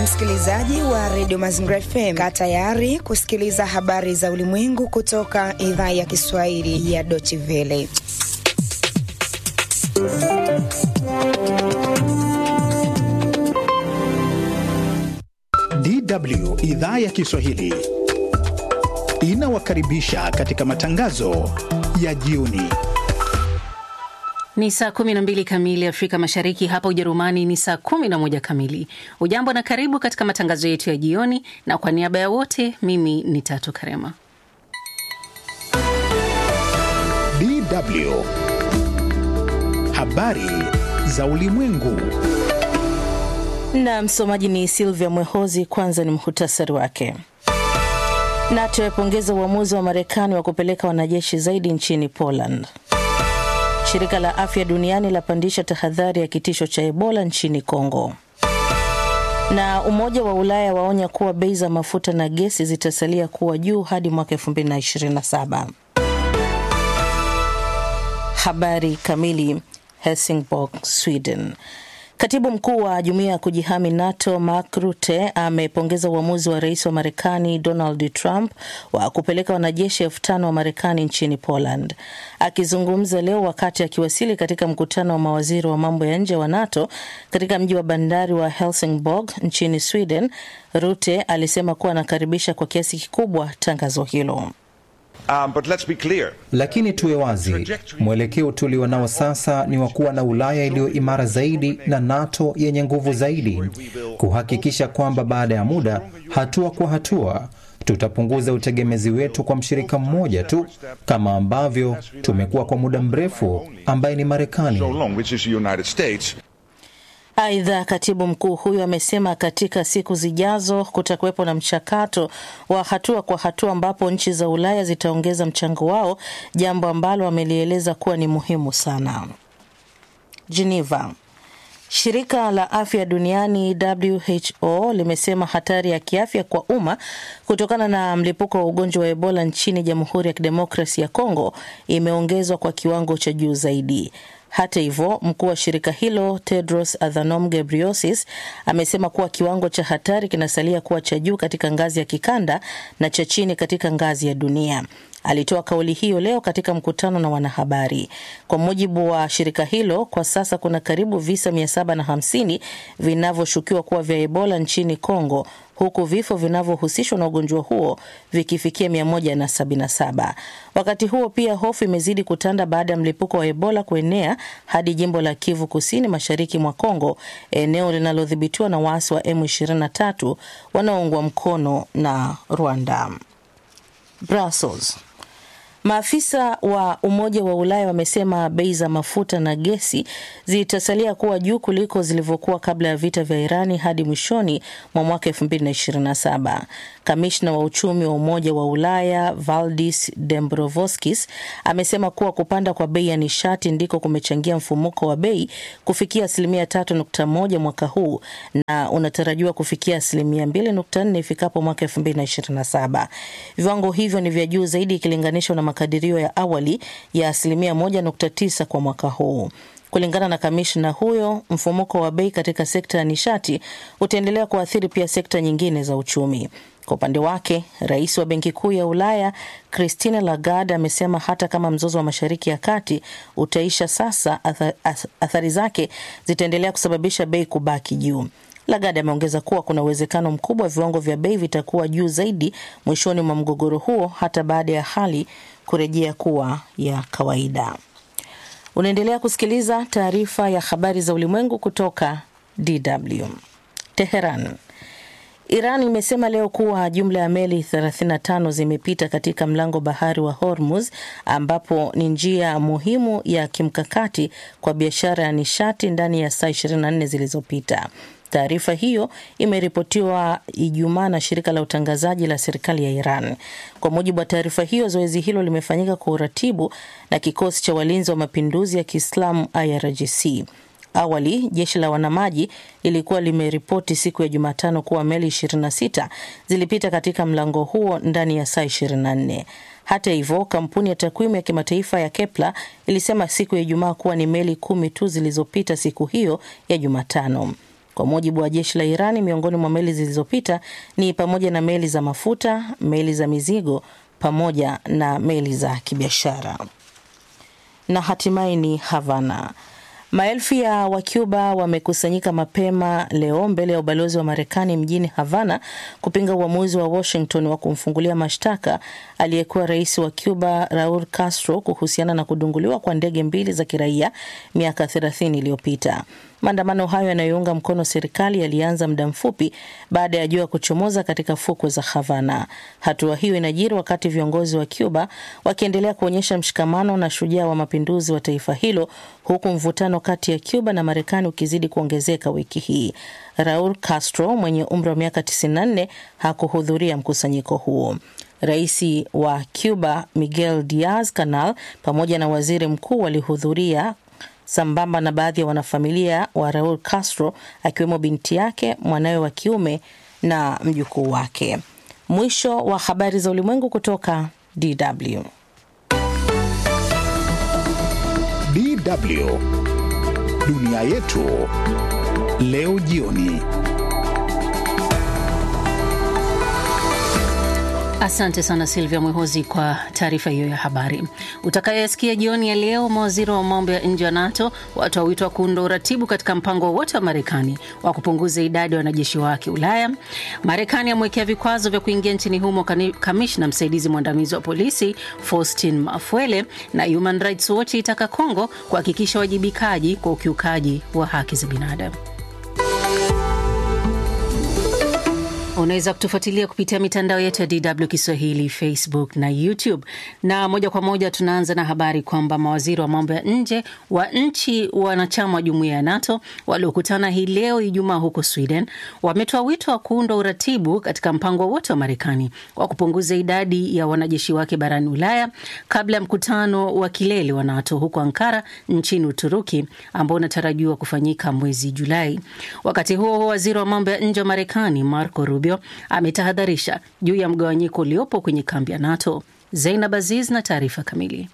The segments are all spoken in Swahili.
Msikilizaji wa redio Mazingira FM, kaa tayari kusikiliza habari za ulimwengu kutoka idhaa ya Kiswahili ya Deutsche Welle. DW idhaa ya Kiswahili inawakaribisha katika matangazo ya jioni. Ni saa 12 kamili Afrika Mashariki, hapa Ujerumani ni saa 11 kamili. Ujambo na karibu katika matangazo yetu ya jioni, na kwa niaba ya wote, mimi ni Tatu Karema. DW habari za ulimwengu, na msomaji ni Silvia Mwehozi. Kwanza ni muhtasari wake. NATO yapongeza uamuzi wa Marekani wa kupeleka wanajeshi zaidi nchini Poland. Shirika la afya duniani lapandisha tahadhari ya kitisho cha Ebola nchini Kongo. Na Umoja wa Ulaya waonya kuwa bei za mafuta na gesi zitasalia kuwa juu hadi mwaka 2027. Habari kamili. Helsingborg, Sweden. Katibu mkuu wa jumuiya ya kujihami NATO Mark Rutte amepongeza uamuzi wa rais wa Marekani Donald Trump wa kupeleka wanajeshi elfu tano wa Marekani nchini Poland. Akizungumza leo wakati akiwasili katika mkutano wa mawaziri wa mambo ya nje wa NATO katika mji wa bandari wa Helsingborg nchini Sweden, Rutte alisema kuwa anakaribisha kwa kiasi kikubwa tangazo hilo. Um, but let's be clear. Lakini tuwe wazi, mwelekeo tulio nao sasa ni wa kuwa na Ulaya iliyo imara zaidi na NATO yenye nguvu zaidi, kuhakikisha kwamba baada ya muda, hatua kwa hatua, tutapunguza utegemezi wetu kwa mshirika mmoja tu kama ambavyo tumekuwa kwa muda mrefu, ambaye ni Marekani. So long, which is the United States. Aidha, katibu mkuu huyo amesema katika siku zijazo kutakuwepo na mchakato wa hatua kwa hatua ambapo nchi za Ulaya zitaongeza mchango wao, jambo ambalo amelieleza kuwa ni muhimu sana. Geneva. Shirika la afya duniani WHO limesema hatari ya kiafya kwa umma kutokana na mlipuko wa ugonjwa wa Ebola nchini Jamhuri ya Kidemokrasi ya Kongo imeongezwa kwa kiwango cha juu zaidi. Hata hivyo, mkuu wa shirika hilo Tedros Adhanom Ghebreyesus amesema kuwa kiwango cha hatari kinasalia kuwa cha juu katika ngazi ya kikanda na cha chini katika ngazi ya dunia. Alitoa kauli hiyo leo katika mkutano na wanahabari. Kwa mujibu wa shirika hilo, kwa sasa kuna karibu visa 750 vinavyoshukiwa kuwa vya Ebola nchini Kongo, huku vifo vinavyohusishwa na ugonjwa huo vikifikia 177. Wakati huo pia hofu imezidi kutanda baada ya mlipuko wa Ebola kuenea hadi jimbo la Kivu Kusini, mashariki mwa Kongo, eneo linalodhibitiwa na waasi wa M23 wanaoungwa mkono na Rwanda. Brussels. Maafisa wa Umoja wa Ulaya wamesema bei za mafuta na gesi zitasalia kuwa juu kuliko zilivyokuwa kabla ya vita vya Irani hadi mwishoni mwa mwaka 2027. Kamishna wa uchumi wa Umoja wa Ulaya Valdis Dombrovskis amesema kuwa kupanda kwa bei ya nishati ndiko kumechangia mfumuko wa bei kufikia asilimia 3.1 mwaka huu na unatarajiwa kufikia asilimia 2.4 ifikapo mwaka 2027. Viwango hivyo ni vya juu zaidi ikilinganishwa na makadirio ya awali ya asilimia 1.9 kwa mwaka huu. Kulingana na kamishna huyo, mfumuko wa bei katika sekta ya nishati utaendelea kuathiri pia sekta nyingine za uchumi. Kwa upande wake, rais wa benki kuu ya Ulaya Christine Lagarde amesema hata kama mzozo wa Mashariki ya Kati utaisha sasa, athari zake zitaendelea kusababisha bei kubaki juu. Lagarde ameongeza kuwa kuna uwezekano mkubwa viwango vya bei vitakuwa juu zaidi mwishoni mwa mgogoro huo hata baada ya hali kurejea kuwa ya kawaida. Unaendelea kusikiliza taarifa ya habari za ulimwengu kutoka DW Teheran. Iran imesema leo kuwa jumla ya meli 35 zimepita katika mlango bahari wa Hormuz ambapo ni njia muhimu ya kimkakati kwa biashara ya nishati ndani ya saa 24 zilizopita. Taarifa hiyo imeripotiwa Ijumaa na shirika la utangazaji la serikali ya Iran. Kwa mujibu wa taarifa hiyo, zoezi hilo limefanyika kwa uratibu na kikosi cha walinzi wa mapinduzi ya Kiislamu IRGC. Awali jeshi la wanamaji lilikuwa limeripoti siku ya Jumatano kuwa meli 26 zilipita katika mlango huo ndani ya saa 24. Hata hivyo, kampuni ya takwimu ya kimataifa ya Kepler ilisema siku ya Ijumaa kuwa ni meli kumi tu zilizopita siku hiyo ya Jumatano. Kwa mujibu wa jeshi la Irani, miongoni mwa meli zilizopita ni pamoja na meli za mafuta, meli za mizigo pamoja na meli za kibiashara. Na hatimaye ni Havana. Maelfu ya Wacuba wamekusanyika mapema leo mbele ya ubalozi wa Marekani mjini Havana kupinga uamuzi wa Washington wa kumfungulia mashtaka aliyekuwa rais wa Cuba Raul Castro kuhusiana na kudunguliwa kwa ndege mbili za kiraia miaka 30 iliyopita. Maandamano hayo yanayounga mkono serikali yalianza muda mfupi baada ya jua kuchomoza katika fukwe za Havana. Hatua hiyo inajiri wakati viongozi wa Cuba wakiendelea kuonyesha mshikamano na shujaa wa mapinduzi wa taifa hilo, huku mvutano kati ya Cuba na Marekani ukizidi kuongezeka wiki hii. Raul Castro mwenye umri wa miaka 94 hakuhudhuria mkusanyiko huo. Rais wa Cuba Miguel Diaz Canel pamoja na waziri mkuu walihudhuria sambamba na baadhi ya wanafamilia wa Raul Castro akiwemo binti yake, mwanawe wa kiume na mjukuu wake. Mwisho wa habari za ulimwengu kutoka DW. DW dunia yetu leo jioni. Asante sana Silvia Mwehozi kwa taarifa hiyo ya habari. Utakayoyasikia jioni ya leo, mawaziri wa mambo ya nje wa NATO watoa wito wa kuunda uratibu katika mpango wowote wa Marekani wa kupunguza idadi ya wanajeshi wake Ulaya. Marekani amewekea vikwazo vya kuingia nchini humo kamishna msaidizi mwandamizi wa polisi Faustin Mafuele, na Human Rights Watch itaka Kongo kuhakikisha wajibikaji kwa ukiukaji wa haki za binadamu. Unaweza kutufuatilia kupitia mitandao yetu ya DW Kiswahili, Facebook na YouTube. Na moja kwa moja tunaanza na habari kwamba mawaziri wa mambo ya nje wa nchi wanachama wa jumuiya ya NATO waliokutana hii leo Ijumaa huko Sweden wametoa wito wa kuundwa uratibu katika mpango wote wa Marekani wa kupunguza idadi ya wanajeshi wake barani Ulaya kabla ya mkutano wa kilele wa NATO huko Ankara nchini Uturuki ambao unatarajiwa kufanyika mwezi Julai. Wakati huo huo, waziri wa mambo ya nje wa Marekani Marco Rubio ametahadharisha juu ya mgawanyiko uliopo kwenye kambi ya NATO. Zainab Aziz na taarifa kamili.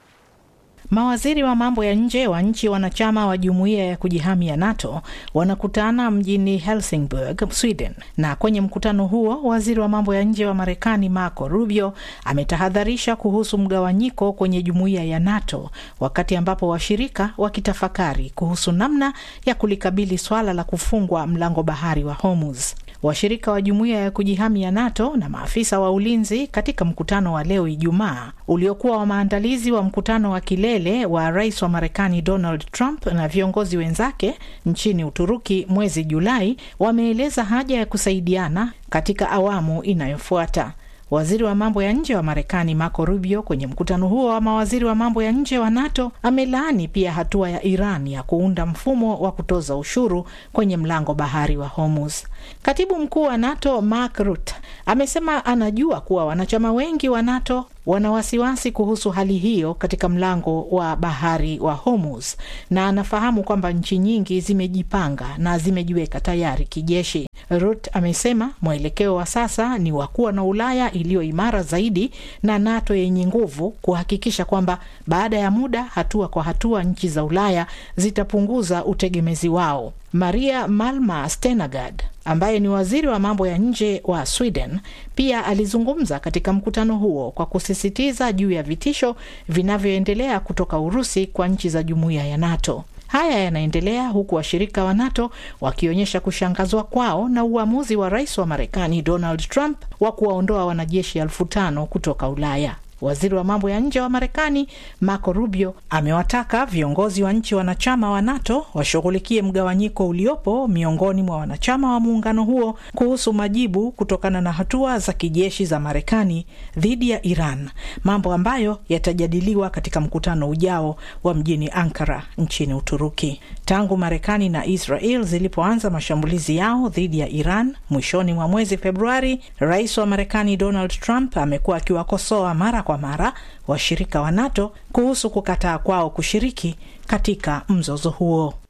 Mawaziri wa mambo ya nje wa nchi wanachama wa jumuiya ya kujihami ya NATO wanakutana mjini Helsingborg, Sweden, na kwenye mkutano huo waziri wa mambo ya nje wa Marekani Marco Rubio ametahadharisha kuhusu mgawanyiko kwenye jumuiya ya NATO, wakati ambapo washirika wakitafakari kuhusu namna ya kulikabili swala la kufungwa mlango bahari wa Hormuz. Washirika wa jumuiya ya kujihami ya NATO na maafisa wa ulinzi katika mkutano wa leo Ijumaa uliokuwa wa maandalizi wa mkutano wa kilele wa rais wa Marekani Donald Trump na viongozi wenzake nchini Uturuki mwezi Julai wameeleza haja ya kusaidiana katika awamu inayofuata. Waziri wa mambo ya nje wa Marekani Marco Rubio kwenye mkutano huo wa mawaziri wa mambo ya nje wa NATO amelaani pia hatua ya Iran ya kuunda mfumo wa kutoza ushuru kwenye mlango bahari wa Hormuz. Katibu mkuu wa NATO Mark Rutte amesema anajua kuwa wanachama wengi wa NATO wana wasiwasi kuhusu hali hiyo katika mlango wa bahari wa Hormuz na anafahamu kwamba nchi nyingi zimejipanga na zimejiweka tayari kijeshi. Rutte amesema mwelekeo wa sasa ni wa kuwa na Ulaya iliyo imara zaidi na NATO yenye nguvu, kuhakikisha kwamba baada ya muda, hatua kwa hatua, nchi za Ulaya zitapunguza utegemezi wao. Maria Malmer Stenergard ambaye ni waziri wa mambo ya nje wa Sweden pia alizungumza katika mkutano huo kwa kusisitiza juu ya vitisho vinavyoendelea kutoka Urusi kwa nchi za jumuiya ya NATO. Haya yanaendelea huku washirika wa NATO wakionyesha kushangazwa kwao na uamuzi wa rais wa Marekani Donald Trump wa kuwaondoa wanajeshi elfu tano kutoka Ulaya. Waziri wa mambo ya nje wa Marekani Marco Rubio amewataka viongozi wa nchi wanachama wa NATO washughulikie mgawanyiko uliopo miongoni mwa wanachama wa muungano huo kuhusu majibu kutokana na hatua za kijeshi za Marekani dhidi ya Iran, mambo ambayo yatajadiliwa katika mkutano ujao wa mjini Ankara nchini Uturuki. Tangu Marekani na Israel zilipoanza mashambulizi yao dhidi ya Iran mwishoni mwa mwezi Februari, rais wa Marekani Donald Trump amekuwa akiwakosoa mara kwa mara washirika wa NATO kuhusu kukataa kwao kushiriki katika mzozo huo.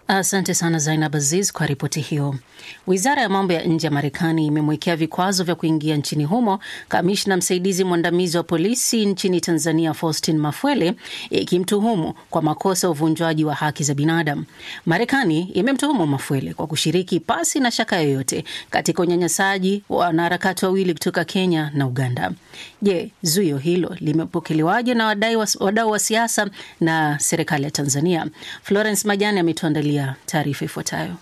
Asante sana Zainab Aziz kwa ripoti hiyo. Wizara ya mambo ya nje ya Marekani imemwekea vikwazo vya kuingia nchini humo kamishna msaidizi mwandamizi wa polisi nchini Tanzania Faustin Mafwele, ikimtuhumu kwa makosa ya uvunjwaji wa haki za binadamu. Marekani imemtuhumu Mafwele kwa kushiriki pasi na shaka yoyote katika unyanyasaji wa wanaharakati wawili kutoka Kenya na Uganda. Je, zuio hilo limepokelewaje na wadau wa siasa na serikali ya Tanzania? Florence Majani ametuandalia taarifa ifuatayo.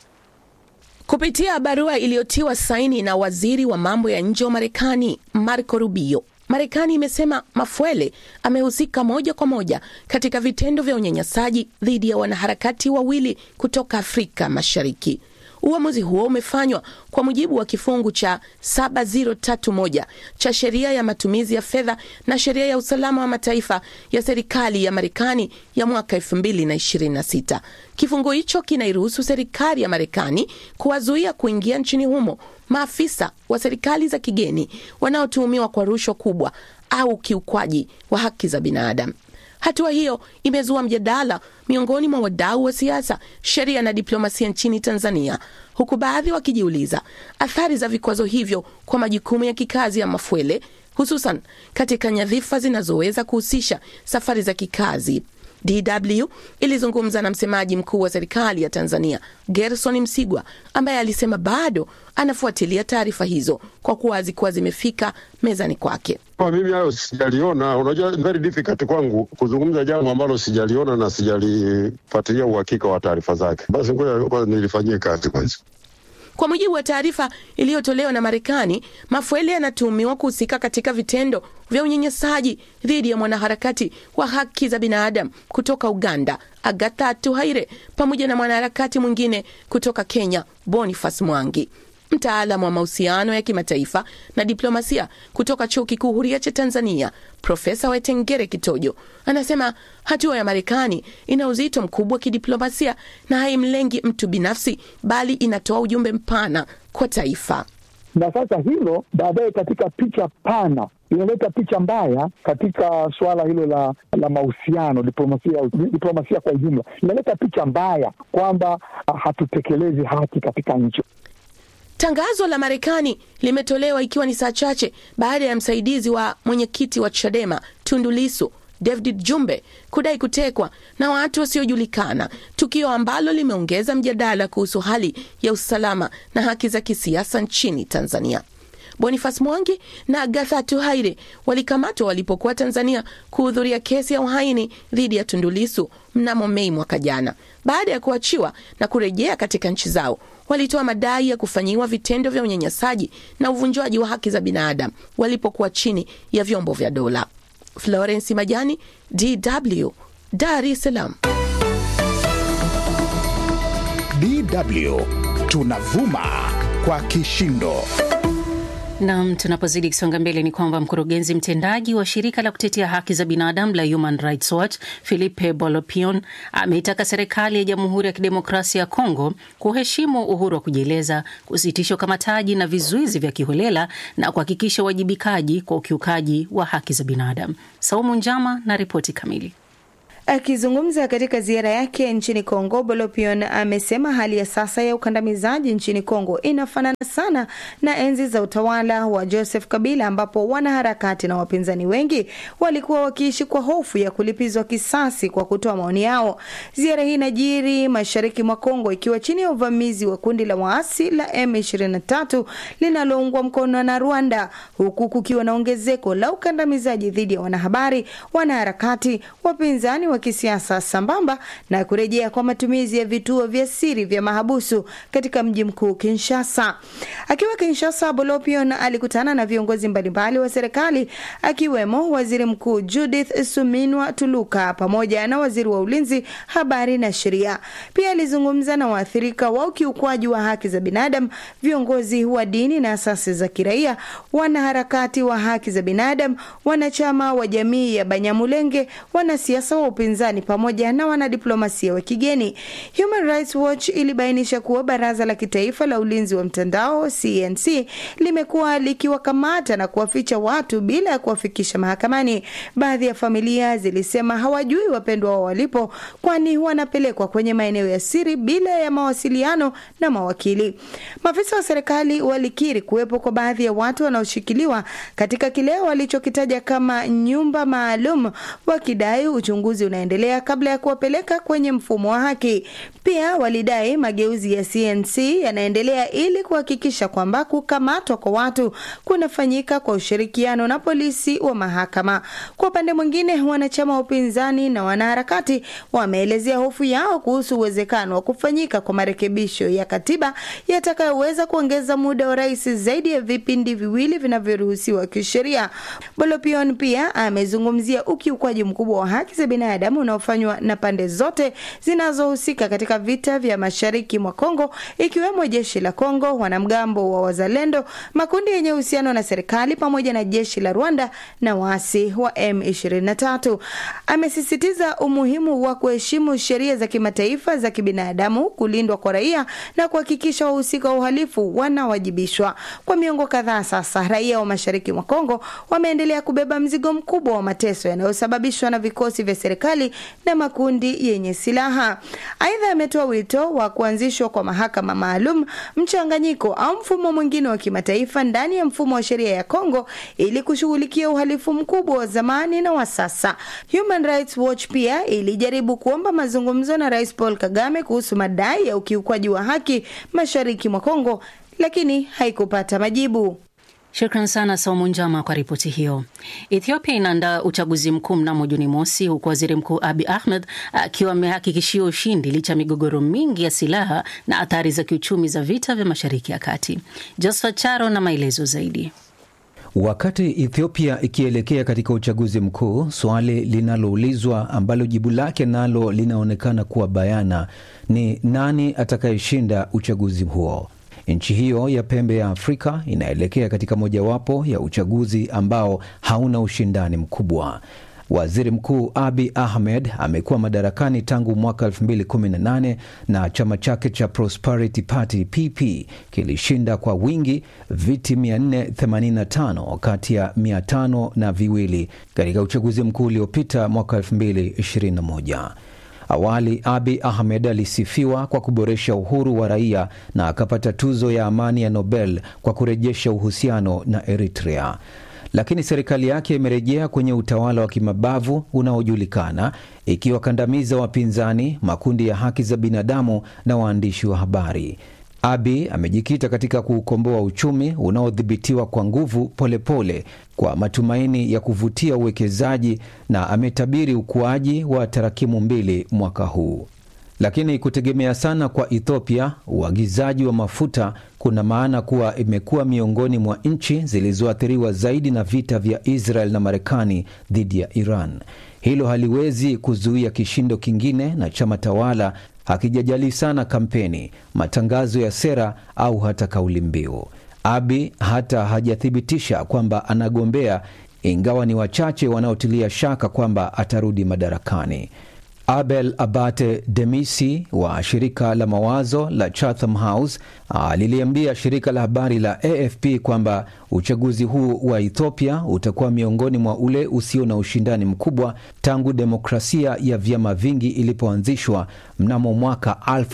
Kupitia barua iliyotiwa saini na waziri wa mambo ya nje wa Marekani Marco Rubio, Marekani imesema Mafwele amehusika moja kwa moja katika vitendo vya unyanyasaji dhidi ya wanaharakati wawili kutoka Afrika Mashariki. Uamuzi huo umefanywa kwa mujibu wa kifungu cha 7031 cha sheria ya matumizi ya fedha na sheria ya usalama wa mataifa ya serikali ya Marekani ya mwaka 2026. Kifungu hicho kinairuhusu serikali ya Marekani kuwazuia kuingia nchini humo maafisa wa serikali za kigeni wanaotuhumiwa kwa rushwa kubwa au kiukwaji wa haki za binadamu. Hatua hiyo imezua mjadala miongoni mwa wadau wa siasa, sheria na diplomasia nchini Tanzania, huku baadhi wakijiuliza athari za vikwazo hivyo kwa majukumu ya kikazi ya Mafwele, hususan katika nyadhifa zinazoweza kuhusisha safari za kikazi. DW ilizungumza na msemaji mkuu wa serikali ya Tanzania Gerson Msigwa ambaye alisema bado anafuatilia taarifa hizo kwa kuwa hazikuwa zimefika mezani kwake. Kwa mimi hayo sijaliona. Unajua, very difficult kwangu kuzungumza jambo ambalo sijaliona na sijalifuatilia uhakika wa taarifa zake. Basi ngoja nilifanyie kazi kwanza. Kwa mujibu wa taarifa iliyotolewa na Marekani, Mafwele anatuhumiwa kuhusika katika vitendo vya unyanyasaji dhidi ya mwanaharakati wa haki za binadamu kutoka Uganda, Agatha Tuhaire, pamoja na mwanaharakati mwingine kutoka Kenya, Boniface Mwangi. Mtaalamu wa mahusiano ya kimataifa na diplomasia kutoka Chuo Kikuu Huria cha Tanzania, Profesa Wetengere Kitojo anasema hatua ya Marekani ina uzito mkubwa wa kidiplomasia na haimlengi mtu binafsi, bali inatoa ujumbe mpana kwa taifa. Na sasa hilo baadaye katika picha pana inaleta picha mbaya katika suala hilo la la mahusiano diplomasia, diplomasia kwa ujumla, inaleta picha mbaya kwamba hatutekelezi haki katika nchi. Tangazo la Marekani limetolewa ikiwa ni saa chache baada ya msaidizi wa mwenyekiti wa Chadema Tundu Lissu David Jumbe kudai kutekwa na watu wasiojulikana, tukio ambalo limeongeza mjadala kuhusu hali ya usalama na haki za kisiasa nchini Tanzania. Boniface Mwangi na Agatha Tuhaire walikamatwa walipokuwa Tanzania kuhudhuria kesi ya uhaini dhidi ya Tundu Lissu mnamo Mei mwaka jana. Baada ya kuachiwa na kurejea katika nchi zao, walitoa madai ya kufanyiwa vitendo vya unyanyasaji na uvunjwaji wa haki za binadamu walipokuwa chini ya vyombo vya dola. Florence Majani, DW, Dar es Salaam. DW tunavuma kwa kishindo. Nam, tunapozidi kusonga mbele ni kwamba mkurugenzi mtendaji wa shirika la kutetea haki za binadamu la Human Rights Watch Philippe Bolopion ameitaka serikali ya Jamhuri ya Kidemokrasia ya Kongo kuheshimu uhuru wa kujieleza, kusitisha ukamataji na vizuizi vya kiholela na kuhakikisha uwajibikaji kwa ukiukaji wa haki za binadamu. Saumu Njama na ripoti kamili. Akizungumza katika ziara yake nchini Kongo, Bolopion amesema hali ya sasa ya ukandamizaji nchini Kongo inafanana sana na enzi za utawala wa Joseph Kabila, ambapo wanaharakati na wapinzani wengi walikuwa wakiishi kwa hofu ya kulipizwa kisasi kwa kutoa maoni yao. Ziara hii inajiri mashariki mwa Kongo ikiwa chini ya uvamizi wa kundi la waasi la M23 linaloungwa mkono na Rwanda, huku kukiwa na ongezeko la ukandamizaji dhidi ya wanahabari, wanaharakati, wapinzani wa kisiasa sambamba na kurejea kwa matumizi ya vituo vya siri vya mahabusu katika mji mkuu Kinshasa. Akiwa Kinshasa, Bolopion alikutana na viongozi mbalimbali wa serikali akiwemo waziri mkuu Judith Suminwa Tuluka pamoja na waziri wa ulinzi, habari na sheria. Pia alizungumza na waathirika wa ukiukwaji wa haki za binadamu, viongozi wa dini na asasi za kiraia, wanaharakati wa haki za binadamu, wanachama wa jamii ya Banyamulenge, wanasiasa wa upinzani upinzani pamoja na wanadiplomasia wa kigeni. Human Rights Watch ilibainisha kuwa baraza la kitaifa la ulinzi wa mtandao CNC limekuwa likiwakamata na kuwaficha watu bila ya kuwafikisha mahakamani. Baadhi ya familia zilisema hawajui wapendwa wao walipo, kwani wanapelekwa kwenye maeneo ya siri bila ya mawasiliano na mawakili. Maafisa wa serikali walikiri kuwepo kwa baadhi ya watu wanaoshikiliwa katika kile walichokitaja kama nyumba maalum, wakidai uchunguzi unaendelea kabla ya kuwapeleka kwenye mfumo wa haki. Pia walidai mageuzi ya CNC yanaendelea ili kuhakikisha kwamba kukamatwa kwa watu kunafanyika kwa ushirikiano na polisi wa mahakama. Kwa upande mwingine, wanachama wa upinzani na wanaharakati wameelezea hofu yao kuhusu uwezekano wa kufanyika kwa marekebisho ya katiba yatakayoweza kuongeza muda wa rais zaidi ya vipindi viwili vinavyoruhusiwa kisheria. Bolopion pia amezungumzia ukiukwaji mkubwa wa haki za binadamu unaofanywa na pande zote zinazohusika katika vita vya mashariki mwa Kongo, ikiwemo jeshi la Kongo, wanamgambo wa Wazalendo, makundi yenye uhusiano na serikali pamoja na jeshi la Rwanda na waasi wa M23. Amesisitiza umuhimu wa kuheshimu sheria za kimataifa za kibinadamu, kulindwa kwa raia na kuhakikisha wahusika wa uhalifu wanawajibishwa. Kwa miongo kadhaa sasa, raia wa mashariki mwa Kongo wameendelea kubeba mzigo mkubwa wa mateso yanayosababishwa na vikosi vya serikali na makundi yenye silaha. Aidha, ametoa wito wa kuanzishwa kwa mahakama maalum, mchanganyiko au mfumo mwingine wa kimataifa ndani ya mfumo wa sheria ya Kongo ili kushughulikia uhalifu mkubwa wa zamani na wa sasa. Human Rights Watch pia ilijaribu kuomba mazungumzo na Rais Paul Kagame kuhusu madai ya ukiukwaji wa haki mashariki mwa Kongo, lakini haikupata majibu. Shukran sana Saumu Njama kwa ripoti hiyo. Ethiopia inaandaa uchaguzi mkuu mnamo Juni mosi, huku waziri mkuu Abi Ahmed akiwa amehakikishia ushindi licha ya migogoro mingi ya silaha na athari za kiuchumi za vita vya mashariki ya kati. Josephat Charo na maelezo zaidi. Wakati Ethiopia ikielekea katika uchaguzi mkuu, swali linaloulizwa ambalo jibu lake nalo linaonekana kuwa bayana ni nani atakayeshinda uchaguzi huo. Nchi hiyo ya pembe ya Afrika inaelekea katika mojawapo ya uchaguzi ambao hauna ushindani mkubwa. Waziri Mkuu Abi Ahmed amekuwa madarakani tangu mwaka 2018 na chama chake cha Prosperity Party PP kilishinda kwa wingi viti 485 kati ya 500 na viwili katika uchaguzi mkuu uliopita mwaka 2021. Awali Abi Ahmed alisifiwa kwa kuboresha uhuru wa raia na akapata tuzo ya amani ya Nobel kwa kurejesha uhusiano na Eritrea, lakini serikali yake imerejea kwenye utawala wa kimabavu unaojulikana, ikiwakandamiza wapinzani, makundi ya haki za binadamu na waandishi wa habari. Abi amejikita katika kuukomboa uchumi unaodhibitiwa kwa nguvu polepole pole, kwa matumaini ya kuvutia uwekezaji na ametabiri ukuaji wa tarakimu mbili mwaka huu. Lakini kutegemea sana kwa Ethiopia uagizaji wa mafuta kuna maana kuwa imekuwa miongoni mwa nchi zilizoathiriwa zaidi na vita vya Israel na Marekani dhidi ya Iran. Hilo haliwezi kuzuia kishindo kingine na chama tawala hakijajali sana kampeni, matangazo ya sera au hata kauli mbiu. Abi hata hajathibitisha kwamba anagombea, ingawa ni wachache wanaotilia shaka kwamba atarudi madarakani. Abel Abate Demisi wa shirika la mawazo la Chatham House aliliambia shirika la habari la AFP kwamba uchaguzi huu wa Ethiopia utakuwa miongoni mwa ule usio na ushindani mkubwa tangu demokrasia ya vyama vingi ilipoanzishwa mnamo mwaka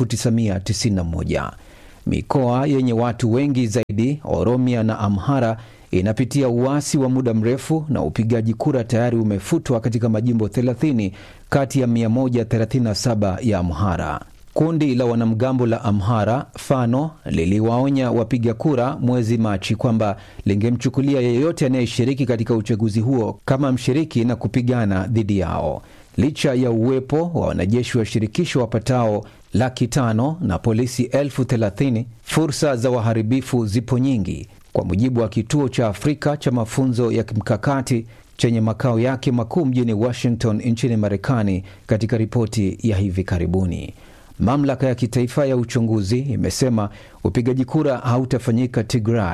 1991. Mikoa yenye watu wengi zaidi, Oromia na Amhara, inapitia uasi wa muda mrefu na upigaji kura tayari umefutwa katika majimbo 30 kati ya 137 ya Amhara. Kundi la wanamgambo la Amhara Fano liliwaonya wapiga kura mwezi Machi kwamba lingemchukulia yeyote anayeshiriki katika uchaguzi huo kama mshiriki na kupigana dhidi yao. Licha ya uwepo wa wanajeshi wa shirikisho wapatao laki tano na polisi elfu thelathini, fursa za waharibifu zipo nyingi, kwa mujibu wa kituo cha Afrika cha mafunzo ya kimkakati chenye makao yake makuu mjini Washington nchini Marekani, katika ripoti ya hivi karibuni. Mamlaka ya kitaifa ya uchunguzi imesema upigaji kura hautafanyika Tigray,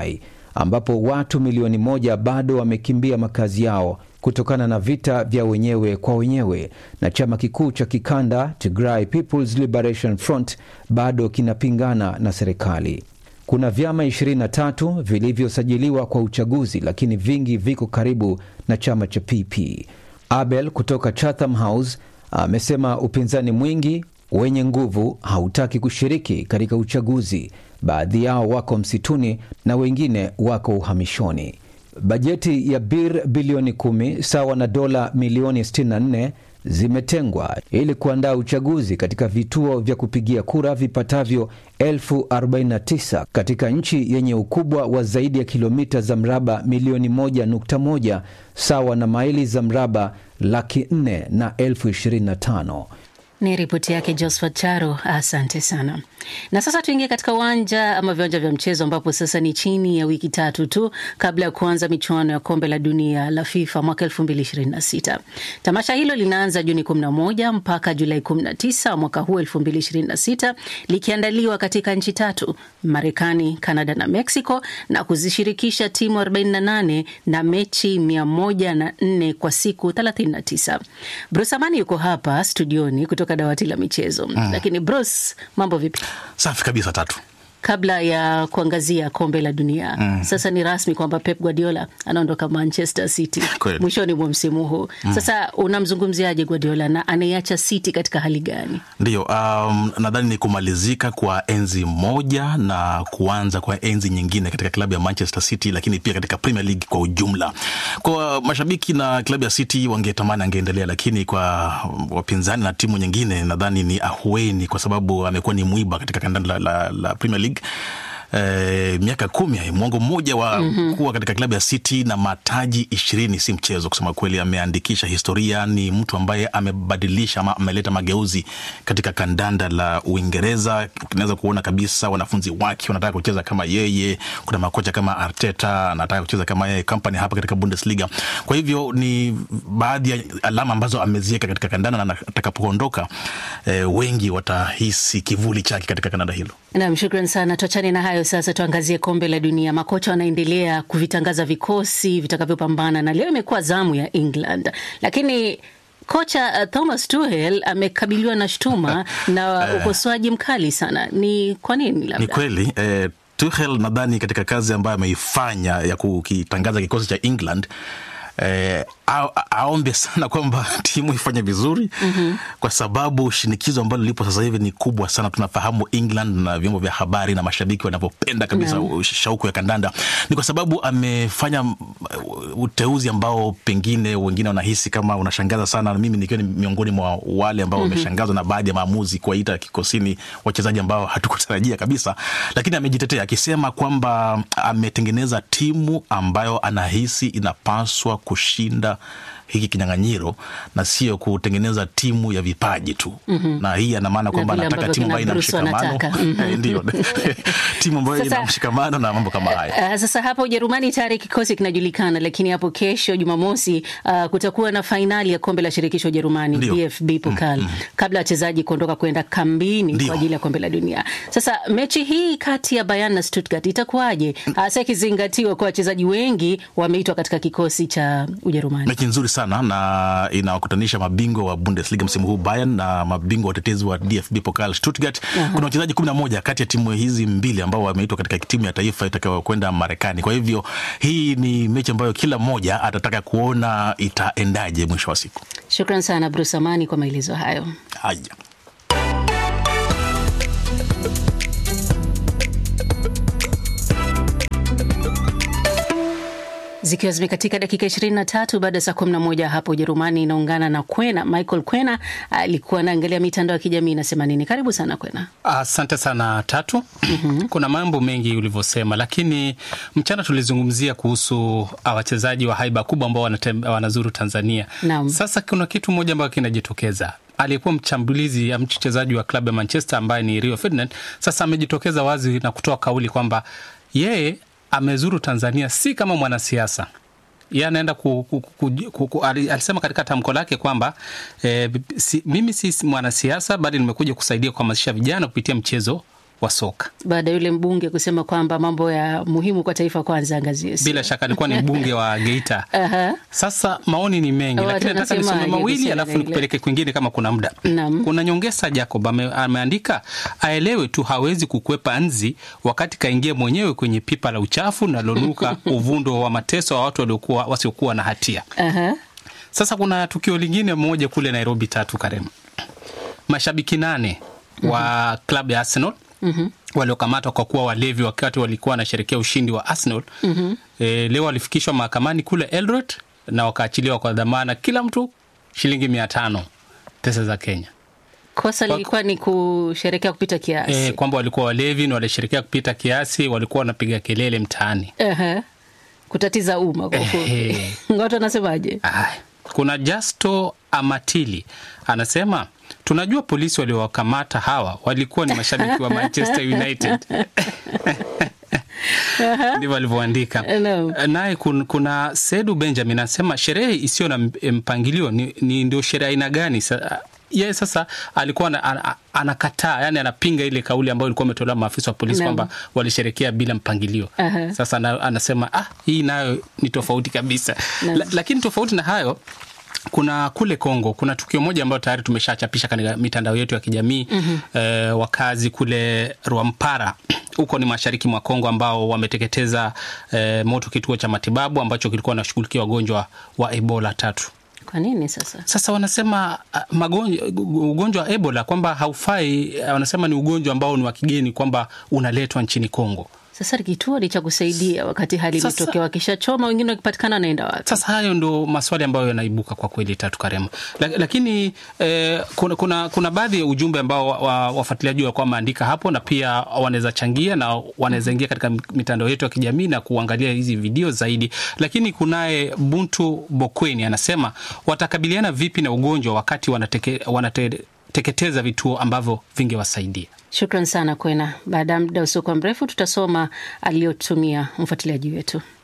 ambapo watu milioni moja bado wamekimbia makazi yao kutokana na vita vya wenyewe kwa wenyewe, na chama kikuu cha kikanda Tigray People's Liberation Front bado kinapingana na serikali. Kuna vyama 23 vilivyosajiliwa kwa uchaguzi, lakini vingi viko karibu na chama cha PP. Abel kutoka Chatham House amesema upinzani mwingi wenye nguvu hautaki kushiriki katika uchaguzi. Baadhi yao wako msituni na wengine wako uhamishoni. Bajeti ya bir bilioni kumi sawa na dola milioni 64 zimetengwa ili kuandaa uchaguzi katika vituo vya kupigia kura vipatavyo elfu 49 katika nchi yenye ukubwa wa zaidi ya kilomita za mraba milioni 1.1 sawa na maili za mraba laki 4 na elfu 25. Ni ripoti yake Josphat Charo, asante sana. Na sasa tuingie katika uwanja ama viwanja vya mchezo, ambapo sasa ni chini ya wiki tatu tu kabla ya kuanza michuano ya kombe la dunia la FIFA mwaka 2026. Tamasha hilo linaanza Juni 11 mpaka Julai 19 mwaka huu 2026, likiandaliwa katika nchi tatu, Marekani, Kanada na Mexico, na kuzishirikisha timu 48 na mechi 104 kwa siku 39. Bruce Amani yuko hapa studioni kutoka dawati la michezo mm. Lakini Bruce, mambo vipi? Safi kabisa. Tatu kabla ya kuangazia kombe la dunia mm. Sasa ni rasmi kwamba Pep Guardiola anaondoka Manchester City mwishoni mwa msimu huu mm. Sasa unamzungumziaje Guardiola na anaiacha City katika hali gani? Ndiyo, um, nadhani ni kumalizika kwa enzi moja na kuanza kwa enzi nyingine katika klabu ya Manchester City, lakini pia katika Premier League kwa ujumla. Kwa mashabiki na klabu ya City wangetamani angeendelea, lakini kwa wapinzani na timu nyingine nadhani ni ahueni, kwa sababu amekuwa ni mwiba katika kandanda la, la, la Premier League. E, miaka kumi mwongo mmoja wa mm -hmm. kuwa katika klabu ya City na mataji ishirini si mchezo. Kusema kweli, ameandikisha historia. Ni mtu ambaye amebadilisha ama ameleta mageuzi katika kandanda la Uingereza. Unaweza kuona kabisa wanafunzi wake wanataka kucheza kama yeye. Kuna makocha kama Arteta anataka kucheza kama yeye, Kompany hapa katika Bundesliga. Kwa hivyo ni baadhi ya alama ambazo ameziweka katika kandanda, na atakapoondoka e, wengi watahisi kivuli chake katika kandanda hilo. Naam, shukran sana. Tuachane na hayo sasa, tuangazie kombe la dunia. Makocha wanaendelea kuvitangaza vikosi vitakavyopambana, na leo imekuwa zamu ya England, lakini kocha uh, Thomas Tuchel amekabiliwa na shutuma na ukosoaji mkali sana. Ni kwa nini? Labda ni kweli eh, Tuchel nadhani katika kazi ambayo ameifanya ya kukitangaza kikosi cha England Eh, aombe sana kwamba timu ifanye vizuri mm -hmm. Kwa sababu shinikizo ambalo lipo sasa hivi ni kubwa sana. Tunafahamu England na vyombo vya habari na mashabiki wanavyopenda kabisa mm. shauku ya kandanda, ni kwa sababu amefanya uteuzi ambao pengine wengine wanahisi kama unashangaza sana, mimi nikiwa ni miongoni mwa wale ambao wameshangazwa mm -hmm. na baadhi ya maamuzi, kuwaita kikosini wachezaji ambao hatukutarajia kabisa, lakini amejitetea akisema kwamba ametengeneza timu ambayo anahisi inapaswa kushinda hiki kinyang'anyiro na sio kutengeneza timu ya vipaji tu. mm -hmm. Na hii ana maana kwamba anataka timu ambayo ina mshikamano ndio timu ambayo ina mshikamano na mambo kama haya. Uh, sasa hapa Ujerumani tayari kikosi kinajulikana, lakini hapo kesho Jumamosi uh, kutakuwa na fainali ya kombe la shirikisho Ujerumani DFB Pokal mm -hmm. kabla ya wachezaji kuondoka kwenda kambini Dio. kwa ajili ya kombe la dunia. Sasa mechi hii kati ya Bayern na Stuttgart itakuwaje, hasa ikizingatiwa kwa wachezaji wengi wameitwa katika kikosi cha Ujerumani? Mechi nzuri sana na inawakutanisha mabingwa wa Bundesliga msimu huu Bayern na mabingwa watetezi wa DFB Pokal Stuttgart. uh -huh. Kuna wachezaji kumi na moja kati ya timu hizi mbili ambao wameitwa katika timu ya taifa itakayokwenda Marekani. Kwa hivyo hii ni mechi ambayo kila mmoja atataka kuona itaendaje mwisho wa siku. Shukran sana Bruce Amani kwa maelezo hayo. Haya. Zikiwa zimekatika dakika 23 baada ya saa 11 hapo Ujerumani inaungana na Kwena. Michael Kwena alikuwa anaangalia mitandao ya kijamii inasema nini. Karibu sana Kwena. Asante sana Tatu. mm -hmm. Kuna mambo mengi ulivyosema, lakini mchana tulizungumzia kuhusu wachezaji wa haiba kubwa ambao wanazuru Tanzania. Naam. Sasa kuna kitu moja ambayo kinajitokeza aliyekuwa mchambulizi mchezaji wa klabu ya Manchester ambaye ni Rio Ferdinand sasa amejitokeza wazi na kutoa kauli kwamba yeye amezuru Tanzania si kama mwanasiasa. Yeye anaenda ku, ku, ku, ku, ku, alisema katika tamko lake kwamba e, si, mimi si mwanasiasa bali nimekuja kusaidia kuhamasisha vijana kupitia mchezo wa soka. baada ya yule mbunge kusema kwamba mambo ya muhimu kwa taifa kwanza angaziwe. Bila shaka alikuwa ni mbunge wa Geita. Aha. Sasa maoni ni mengi, Watu lakini nataka nisome wanasemaje mawili kuhusiana alafu na ile? nikupeleke kwingine kama kuna muda. Naam. Kuna Nyongesa Jacob ame, ameandika aelewe tu hawezi kukwepa nzi wakati kaingia mwenyewe kwenye pipa la uchafu nalonuka uvundo wa mateso wa watu waliokuwa wasiokuwa na hatia. Aha. Sasa kuna tukio lingine moja kule Nairobi tatu Karema, mashabiki nane wa klabu ya Arsenal Mhm. waliokamatwa kwa kuwa walevi wakati walikuwa wanasherekea ushindi wa Arsenal Mhm. e, leo walifikishwa mahakamani kule Eldoret na wakaachiliwa kwa dhamana, kila mtu shilingi mia tano pesa za Kenya. Kosa lilikuwa ni kusherekea kupita kiasi. E, kwamba walikuwa walevi na walisherekea kupita kiasi, walikuwa wanapiga kelele mtaani. Aha. Kutatiza umma kwa ufupi. Ehe. Watu wanasemaje? Aya. Kuna Justo Amatili anasema tunajua polisi waliowakamata hawa walikuwa ni mashabiki wa Manchester United. ndivyo alivyoandika. Naye kun, kuna Sedu Benjamin anasema sherehe isiyo na mp- mpangilio ni, ni ndio sherehe aina gani? Sa, yeye sasa alikuwa ana- ana- anakataa, yani anapinga ile kauli ambayo ilikuwa imetolewa maafisa wa polisi Naam. kwamba walisherekea bila mpangilio. Aha. Sasa na, anasema ah, hii nayo ni tofauti kabisa. Naam. La, lakini tofauti na hayo kuna kule Kongo kuna tukio moja ambayo tayari tumeshachapisha katika mitandao yetu ya kijamii Mhm. eh, wakazi kule Rwampara huko ni mashariki mwa Kongo ambao wameteketeza eh, moto kituo cha matibabu ambacho kilikuwa nashughulikia wagonjwa wa Ebola tatu. Kwa nini sasa? Sasa wanasema ah, magonjwa, ugonjwa wa Ebola kwamba haufai, ah, wanasema ni ugonjwa ambao ni wa kigeni kwamba unaletwa nchini Kongo. Sasa kituo ni cha kusaidia wakati hali Sasa- imetokea, wakishachoma wengine wakipatikana wanaenda wapi? Sasa hayo ndo maswali ambayo yanaibuka kwa kweli, Tatu Karema. La, lakini eh, kuna, kuna, kuna baadhi ya ujumbe ambao wa- wa- wafuatiliaji walikuwa wameandika hapo, na pia wanaweza changia na wanaweza ingia katika mitandao yetu ya kijamii na kuangalia hizi video zaidi. Lakini kunaye Buntu Bokweni anasema watakabiliana vipi na ugonjwa wakati wanateke, wanateketeza vituo ambavyo vingewasaidia. Shukran sana Kwena. Baada ya muda usiokuwa mrefu tutasoma aliyotumia mfuatiliaji wetu.